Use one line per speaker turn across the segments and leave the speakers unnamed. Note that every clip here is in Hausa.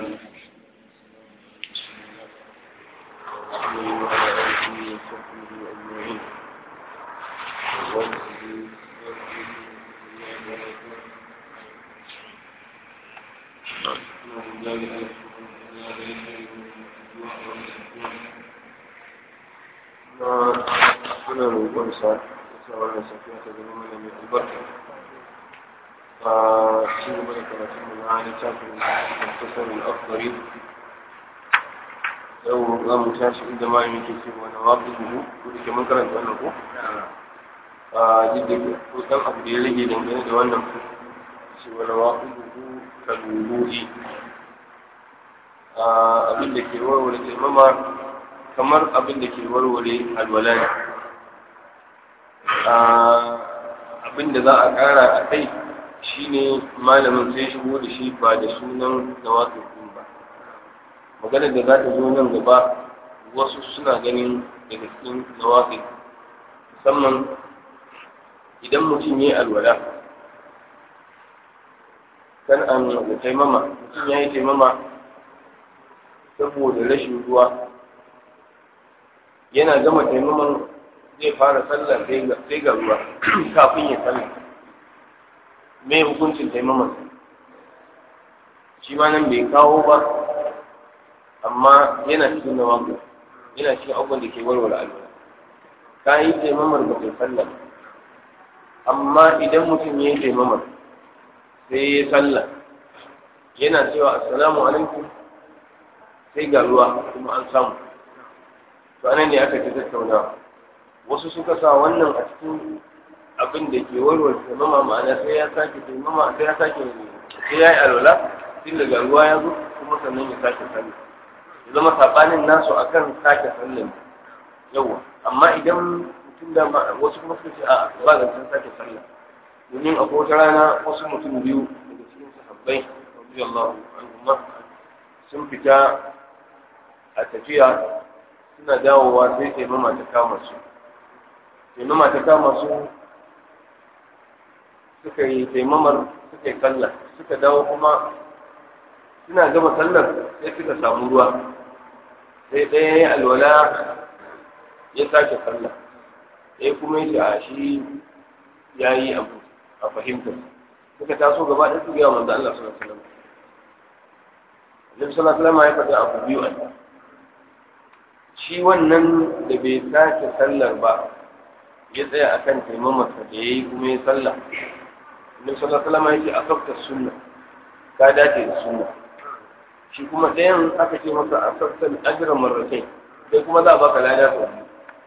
suna roƙonsa sa wannan safiya ta zama mana mai albarka a ci gaba da karatun mu na littafin muktasar al-akhdari yau za mu tashi inda ma yi ke cewa na waƙi duhu ko da ke mun karanta wannan ko a jidda ko dan abu da ya rage dangane da wannan cewa na waƙi duhu ka duhuhi abin da ke warware taimama kamar abin da ke warware alwala ne abin da za a ƙara a kai shine malamin sai shigo da shi ba da sunan nawafin ba maganar da za ta zo nan gaba wasu suna ganin daga cikin nawafin musamman idan mutum ya yi alwala kan an da taimama mutum ya yi taimama saboda rashin ruwa yana gama taimaman zai fara sallah sai ga ruwa kafin ya sallah me hukuncin taimaman shi ma nan bai kawo ba amma yana cikin na wako yana cikin abubuwan da ke warware alwala ka yi taimamar ba kai sallah amma idan mutum ya yi taimamar sai ya sallah yana cewa assalamu alaikum sai ga ruwa kuma an samu to anan ne aka ta tattaunawa wasu suka sa wannan a cikin abin da ke warware taimama ma'ana sai ya sake taimama sai ya sake sai ya yi alwala tun daga ruwa ya zo kuma sannan ya sake sallah ya zama sabanin nasu akan sake sallah yawa amma idan mutum da wasu kuma suka ce a ba zancen sake sallah domin akwai wata rana wasu mutum biyu daga cikin sahabbai radiyallahu anhum sun fita a tafiya suna dawowa sai taimama ta kama su taimama ta kama su suka yi taimamar suka yi sallah suka dawo kuma suna gama sallar sai suka samu ruwa sai ɗaya ya alwala ya sake sallah ɗaya kuma ya a shi ya yi abu a fahimtar suka taso gaba ɗaya su gaya manzo Allah sallallahu alaihi wasallam Nabi sallallahu alaihi wasallam ya faɗi abu biyu a shi wannan da bai sake sallar ba ya tsaya a kan taimamarsa da ya yi kuma ya sallah annabi sallallahu alaihi wasallam yake asabta sunna ka dace da sunna shi kuma ɗayan aka ce masa asabta ajran marratain sai kuma za a baka lada sau biyu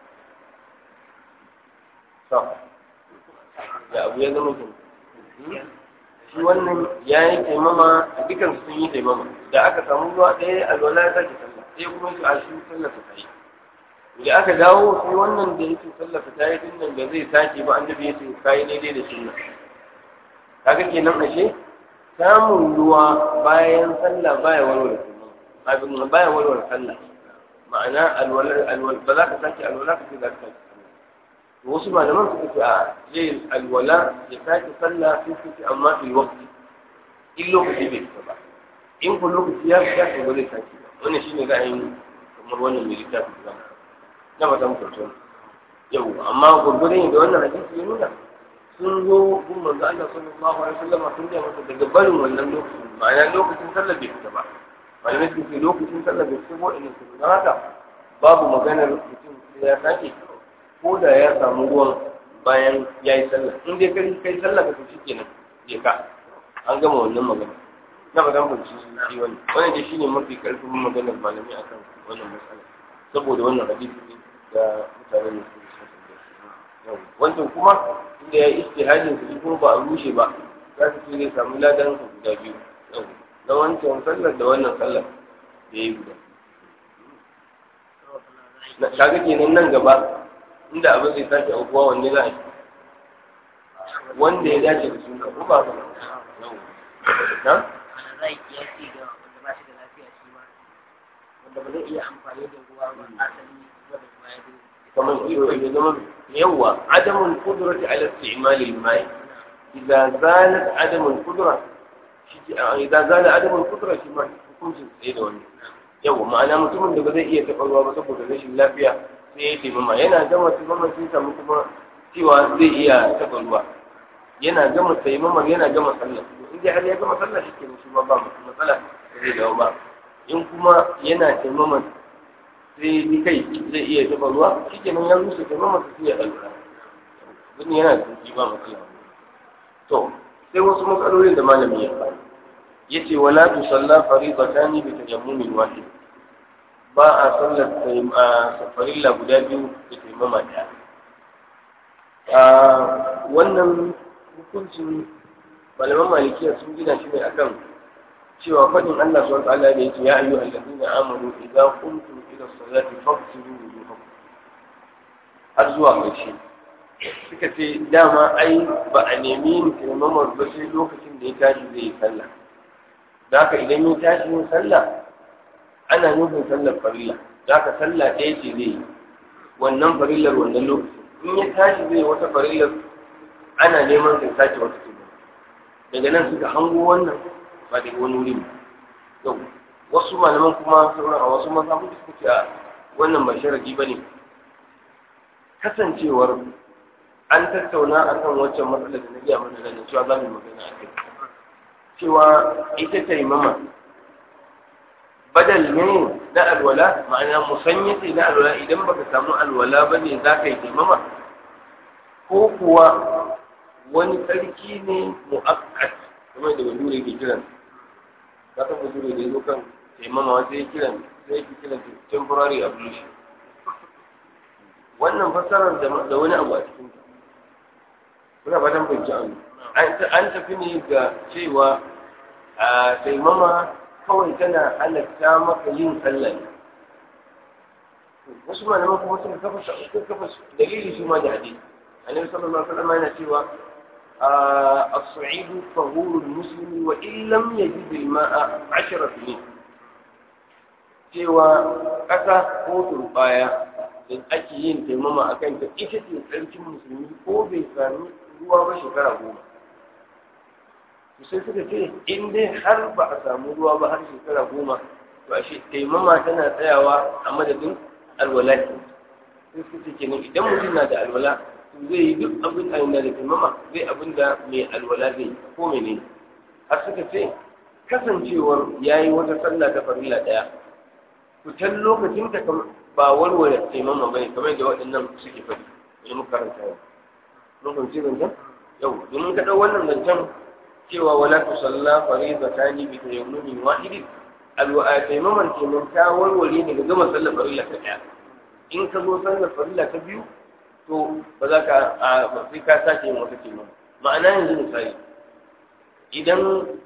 to da abu ya zama kin shi wannan ya yi taimama a dukan sun yi taimama da aka samu ruwa ɗaya alwala ya sake sallah sai kuma su a shi sallah ta yi da aka dawo sai wannan da yake sallafa ta yi dinnan da zai sake ba annabi ya ce kai daidai da sunna kaga kenan ashe samun ruwa bayan sallah baya walwala sunna abin nan baya walwala sallah ma'ana alwalar alwal ba za ka sake alwala ka ce za ka sake to wasu malaman suka ce a zai alwala ya sake sallah sai su ce amma fil waqti in lokaci bai fita ba in kun lokaci ya fita to ba zai sake ba wannan shine ra'ayin kamar wannan mai littafin zama na fata muku tun yau amma gurgurin da wannan hadisi ya nuna sun zo gun manzo Allah sallallahu alaihi wasallam sun ga masa daga barin wannan lokacin ma'ana lokacin sallar bai fita ba malamai sun ce lokacin sallar bai fita ko ina su don haka babu maganar mutum sai ya sake ko da ya samu ruwan bayan ya yi sallah in dai kai kai sallah ka tafi kenan je ka an gama wannan magana na fata muku shi shi wannan wannan dai shine mafi karfin maganar malamai akan wannan matsala saboda wannan hadisi ne da mutane ne su wancan kuma inda ya istihadin su kuma ba a rushe ba za su ce zai samu ladan su guda biyu na wancan sallar da wannan sallar da ya yi guda na kaga kenan nan gaba inda abin zai sake aukuwa wanne za a yi wanda ya dace da suna ko ba na
wanda ba zai iya amfani da ruwa ba asali wanda kuma ya
kamar iyo ya zama yawa adamul qudrati ala isti'mal al-ma'i idza zalat adamul qudra shi ke idan zala adamun kutura shi ma hukuncin tsaye da wani yau ma'ana mutumin da ba zai iya taɓa ruwa ba saboda rashin lafiya sai ya taimama yana gama taimama sai samu kuma cewa zai iya taɓa ruwa yana gama taimamar yana gama sallah in dai har ya gama sallah shi ke shi ba ba matsala da zai dawo ba in kuma yana taimamar sai ni kai zai iya taɓa ruwa shi ke nan ya rusa taimamar sai ya ɗauka wani yana da sauki ba matsala to sai wasu matsalolin da malami ya faɗi yace wala tusalla faridatani bi tajammumin wahid ba a sallar farilla guda biyu da taimama ɗaya wannan hukuncin malaman malikiya sun gina shi ne akan cewa faɗin Allah subhanahu wa ta'ala da yake ya ayyuhal ladina amanu idza qumtum ila salati faghsilu wujuhakum har zuwa ƙarshe suka ce dama ai ba a nemi yin taimamar ba sai lokacin da ya tashi zai yi sallah da haka idan ya tashi yin sallah ana nufin sallar farilla da haka sallah ɗaya ce zai yi wannan farillar wannan lokacin in ya tashi zai wata farillar ana neman sai sake wata taimama daga nan suka hango wannan ba daga wani wuri ba wasu malaman kuma sauran a wasu mazhabu suka ce a wannan ba sharadi ba ne kasancewar an tattauna akan waccan matsalar da na gaya mana da cewa za mu magana a kai cewa ita taimama badal ne na alwala ma'ana musanya ce na alwala idan baka samu alwala ba ne za ka yi taimama ko kuwa wani tsarki ne mu'akkat kamar da bature ke kiran za ka bature da ya zo kan taimama wata ya kiran sai ya kiran temporary ablution wannan fassarar da wani abu a cikin ta kuna fatan fahimci an tafi ne ga cewa a taimama kawai tana halatta maka yin sallah ne wasu malaman kuma sun kafa sun kafa dalili su ma da hadisi annabi sallallahu alaihi wasallam yana cewa as-sa'id tahuru al-muslim wa in lam yajid al-ma'a 10 sinin cewa kasa ko turbaya da ake yin taimama a kan ta ita ce tsarkin musulmi ko bai sami ruwa ba shekara goma sai suka ce in dai har ba a samu ruwa ba har shekara goma to a shi taimama tana tsayawa a madadin alwala sai suka ce kenan idan mutum na da alwala to zai yi duk abin da yana da taimama zai abin da mai alwala zai yi ko mene har suka ce kasancewar ya yi wata sallah ta farilla ɗaya fitan lokacin ta ba warware taimama bane kamar da waɗannan suke faɗi wani muka karanta yau mun fahimci zancen yau domin ka ɗau wannan zancen cewa wala tu salla faridatani bi tayammumin wahidin alwa taimaman kenan ta warware daga gama sallar farilla ta ɗaya in ka zo sallar farilla ta biyu to ba za ka ba sai ka sake yin wata taimama ma'ana yanzu misali idan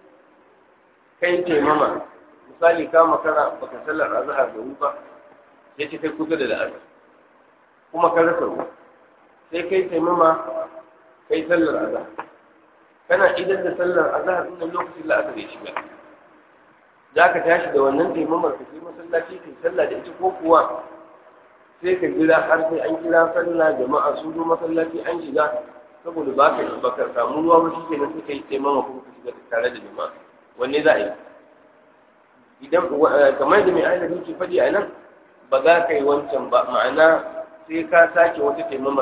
kai taimama misali ka makara baka sallar azhar da ba sai ce kai kusa da la'asar kuma ka rasa ruwa sai kai taimama kai sallar azhar kana idan da sallar azhar din lokacin la'asar ya shiga za ka tashi da wannan taimamar ka sai masallaci kai sallah da ita ko kuwa sai ka jira har sai an kira sallah jama'a su zo masallaci an shiga saboda ba ka ba ka samu ruwa ba shi kenan sai kai taimama kuma ka shiga tare da jama'a wanne za a yi idan kamar da mai ainihin ke faɗi a nan ba za ka yi wancan ba ma'ana sai ka sake wata taimamar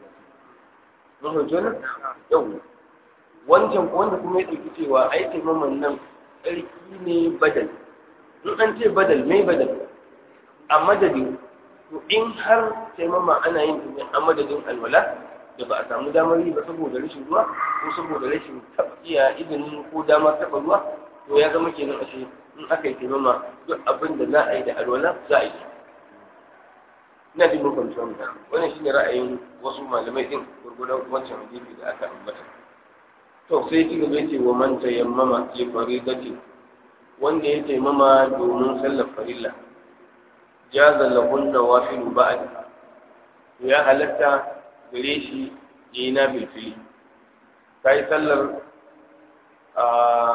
mun hujjo nan yau wancan ko wanda kuma ya ɗauki cewa ai taimamar nan tsarki ne badal in an ce badal mai badal a madadin to in har taimama ana yin ta a madadin alwala da ba a samu damar yi ba saboda rashin ruwa ko saboda rashin tafiya izinin ko damar taɓa ruwa to ya zama kenan ashe in aka yi taimama duk abin da za a yi da alwala za a yi ina jin mun fahimci wannan wannan shine ra'ayin wasu malamai din gurgudan wancan hadisi da aka ambata to sai ci gaba yace wa man tayammama li faridati wanda ya taimama domin sallar farilla jaza lahun nawafil ba'd ya halatta gare shi yayi na bilfili kai sallar a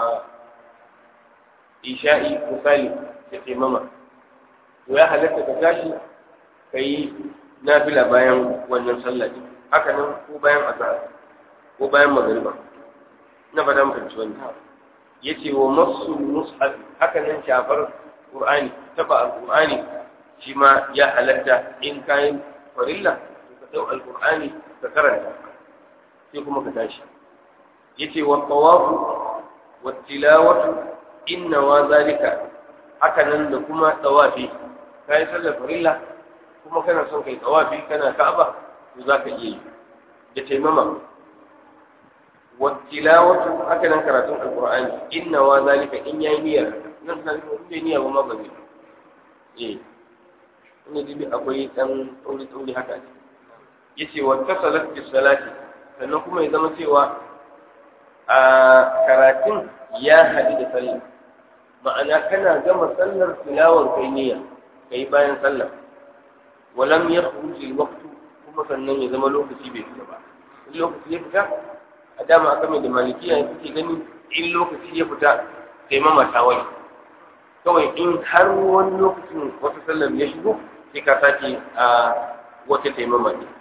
isha'i misali ya taimama to ya halatta ka tashi ka yi nafila bayan wannan sallah ne haka nan ko bayan azhar ko bayan magariba na fata muka ci wannan yace wa masu mushaf haka nan shafar qur'ani taba alqur'ani shi ma ya halatta in kayan farilla to ka dau alqur'ani ka karanta sai kuma ka tashi yace wa tawafu wa tilawatu inna wa zalika haka nan da kuma tawafi kai sallar farilla kuma kana son kai tawafi kana ka'aba to zaka iya yi da taimama wa tilawatu haka nan karatun alqur'ani inna wa zalika in yayi niyyar nan sai ko bai niyya ba ma ba zai eh ina dibi akwai dan tsauri tsauri haka yace wa tasalat bis salati sannan kuma ya zama cewa a karatun ya haɗu da sallah ma'ana kana gama sallar tilawar kai niyya kai bayan sallah walam yakhruj alwaqtu kuma sannan ya zama lokaci bai fita ba in lokaci ya fita a dama aka mai da malikiya suke gani in lokaci ya fita sai mama ta wani kawai in har wani lokacin wata sallar ya shigo sai ka sake a wata taimama ne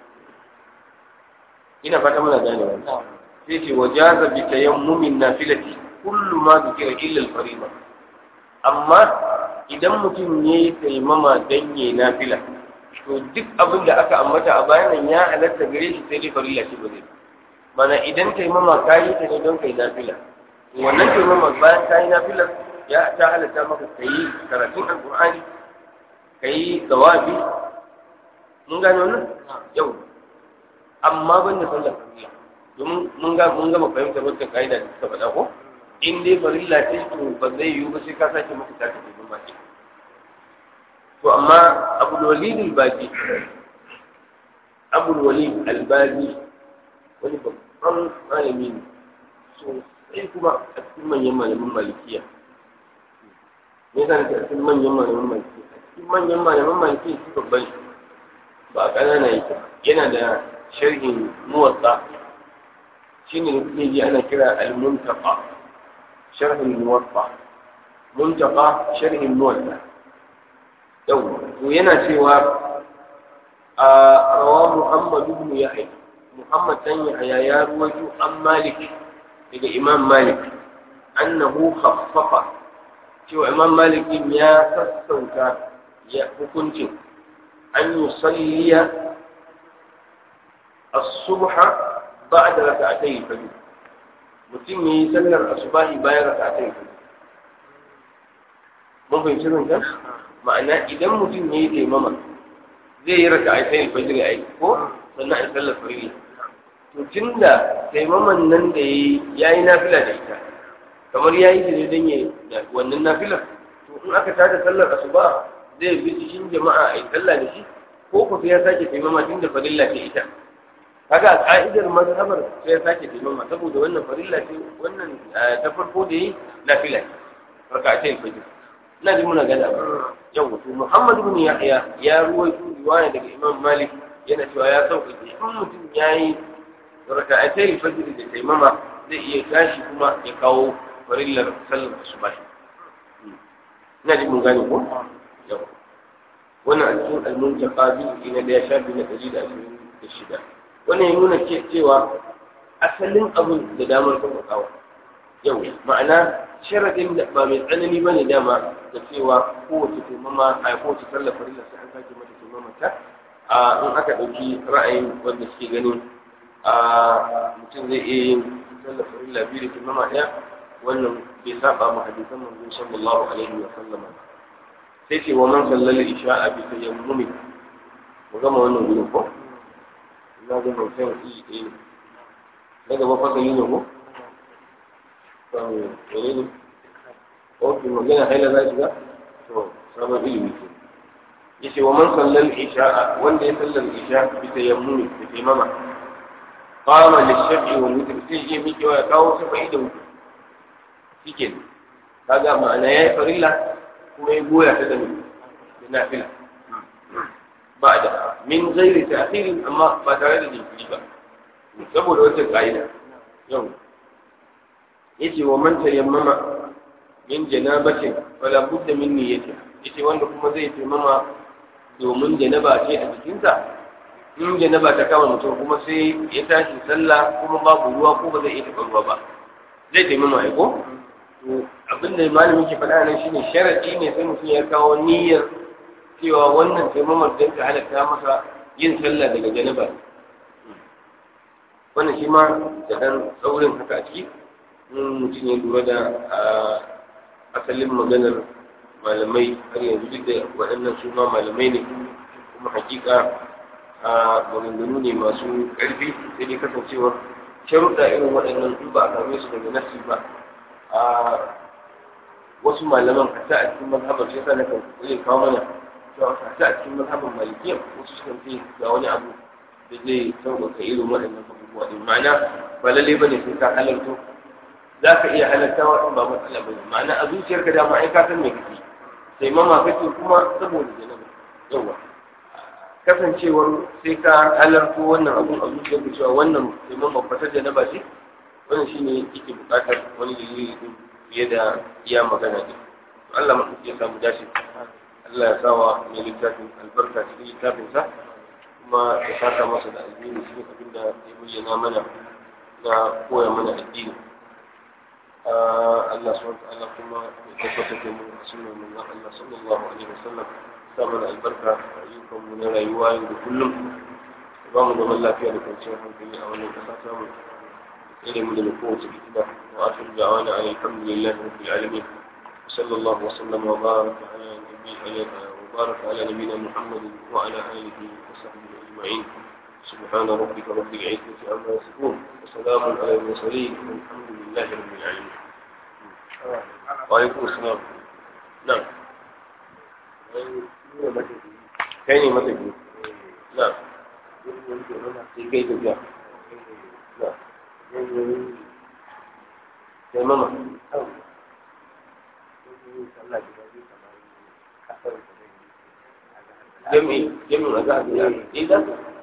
ina fata muna gane wannan sai ce wajaza bi tayammumin nafilati kullu ma dhukira illa al-fariḍa amma idan mutum yayi taimama dan yayi nafila to duk abin da aka ambata a bayan ya halatta gare shi sai dai farilla ce ba zai mana idan taimama kayi ta ne don kai nafila wannan taimama bayan kayi nafila ya ta halatta maka kai karatun alqur'ani kai tawafi mun gane wannan yau amma ban da sallar farilla domin mun ga mun gama fahimtar wata kaida da suka faɗa ko in dai farilla ce to ba zai yiwu ba sai ka sake maka ta ta ba ce to amma abul walid al-baji abul walid al-baji wani babban malami ne so sai kuma a cikin manyan malaman malikiya me yasa nake a cikin manyan malaman malikiya a cikin manyan malaman malikiya shi babban ba a ƙanana yake yana da sharhin muwatsa shine da kuke ji ana kira al-muntaqa sharhin muwatsa muntaqa sharhin muwatsa yau to yana cewa a rawa Muhammad ibn Yahya Muhammad dan Yahya ya ruwaito an Malik daga Imam Malik annahu khaffafa cewa Imam Malik ya sassauta ya hukuncin an yusalliya الصبح بعد ركعتي الفجر mutum ya yi sallar asubahi bayan raka'atai fajr mun fahimci nan kan ma'ana idan mutum ya yi taimama zai yi raka'atai fajr a yi ko sannan a sallar farilla to tunda taimaman nan da ya yi nafila da ita kamar ya yi ne don ya wannan nafilar to in aka tada sallar asuba zai bi cikin jama'a a yi sallah da shi ko ku ya sake taimama tunda farilla ce ita kaga ka'idar mazhabar sai ya sake taimama saboda wannan farilla ce wannan ta farko da yi nafila raka'atai fajr ina ji muna gada yau to Muhammad ibn Yahya ya ruwaito riwaya daga Imam Malik yana cewa ya sauƙaƙe in mutum yayi raka'atai fajr da taimama zai iya tashi kuma ya kawo farillar sallar subah ina ji mun gane ko yau wannan a cikin al-muntaqa bi ina da ya shafi na 126 wannan ya nuna cewa asalin abin da damar kawo yau ma'ana sharadin da ba mai tsanani ba ne dama da cewa kowace taimama a kowace sallar farilla sai an sake mata taimama ta a in aka ɗauki ra'ayin wanda suke ganin a mutum zai iya yin sallar farilla biyu da taimama ɗaya wannan bai saba ma hadisan manzo sallallahu alaihi wa sallama sai ce wa man sallal isha'a bi tayammumi mu gama wannan gurin ko na ga hoton iri ɗaya ne na gaba fasali ne ko? wane ne? ok magana haila za shiga? to sabon ilimi ke yace wa man sallal isha wanda ya sallar isha bi tayammumi da taimama qama lishafi wal witr sai je miki ya kawo sabai da wuce shike kaga ma'ana yayi farilla kuma ya goya ta da nafila بعد من غير تأخير أما فترة الإنجليبا saboda wata ƙa'ida yau yace wa man tayammama min janabatin wala budda min niyyati yace wanda kuma zai tayammama domin janaba ce a jikinsa in janaba ta kama mutum kuma sai ya tashi sallah kuma babu ruwa ko ba zai iya taɓa ruwa ba zai tayammama ai ko to abin da malamin ke faɗa nan shine sharadi ne sai mutum ya kawo niyyar cewa wannan taimamar don ta halatta masa yin sallah daga janaba wannan shi ma da dan tsaurin haka a ciki in mutum ya lura da asalin maganar malamai har yanzu duk da waɗannan su ma malamai ne kuma hakika a maganganu ne masu ƙarfi sai dai kasancewar sharuɗa irin waɗannan in ba a same su daga nasi ba a wasu malaman kasa a cikin mazhabar shi yasa na kan zai kawo mana cewa kasa a cikin mazhabar malikiya wasu sukan ce ga wani abu da zai sauƙaƙa irin waɗannan abubuwa ɗin ma'ana ba lallai ba ne sai ka halarto za ka iya halartawa in ba matsala ba ne ma'ana a zuciyarka dama ai ka san me kake sai mama kake kuma saboda janaba yawa kasancewar sai ka halarto wannan abun a zuciyarka cewa wannan sai mama fatar janaba ce wannan shine yake buƙatar wani dalili din fiye da iya magana din Allah ma ya samu dace Allah ya sawa mai littafin albarka cikin littafinsa kuma ya saka masa da addini cikin abin da ya bayyana mana na koya mana addini Allah subhanahu wa ta'ala kuma ya tabbata da mu a sunan manzon Allah sallallahu alaihi wasallam sa mana albarka a ayyukan mu na rayuwa yau da kullum ba mu zaman lafiya da kwanciyar hankali a wannan kasa ta mu tsere mu da kowace fitina wa akhiru da'wana alhamdulillahi rabbil alamin صلى الله وسلم وبارك على نبينا وبارك على نبينا محمد وعلى اله وصحبه اجمعين سبحان ربك رب العزه عما يصفون وسلام على المرسلين والحمد لله رب العالمين وعليكم السلام نعم كاين متى نعم كيف جاء نعم تماما jami'i jami'in a za'a biya idan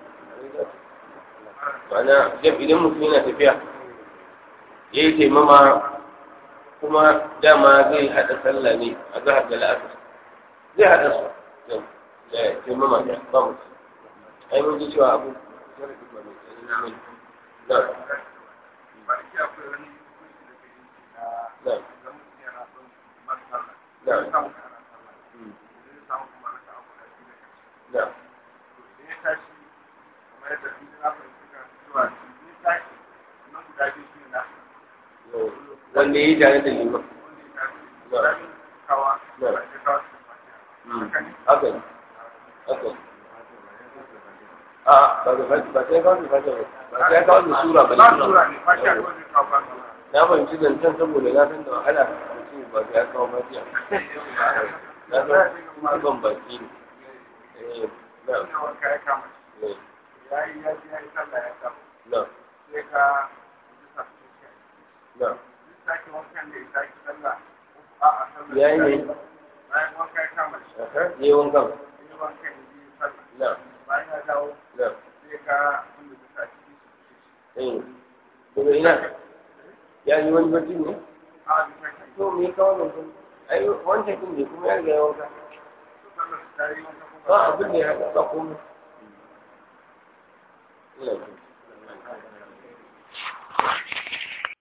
ma'ana idan mutum yana tafiya ya yi taimama kuma dama zai haɗa sallah ne a zahar da la'asar zai haɗa su da taimama da ba mutum ai mun ji cewa abu na na نعم نعم wanda ya yi tare da liman haka ne haka a ba da ba sai kawo da fata ba sai kawo da sura ba na fahimci zancen saboda na san da wahala mutum ba ya kawo fatiya na san kuma ban baki ne eh na na na ya yi ne ya yi wankan na na eh kuma ina ya yi wani bacci ne to me kawo mutum ai wancan din ne kuma ya riga ya wanka ba abin da ya haɗa ba komai ina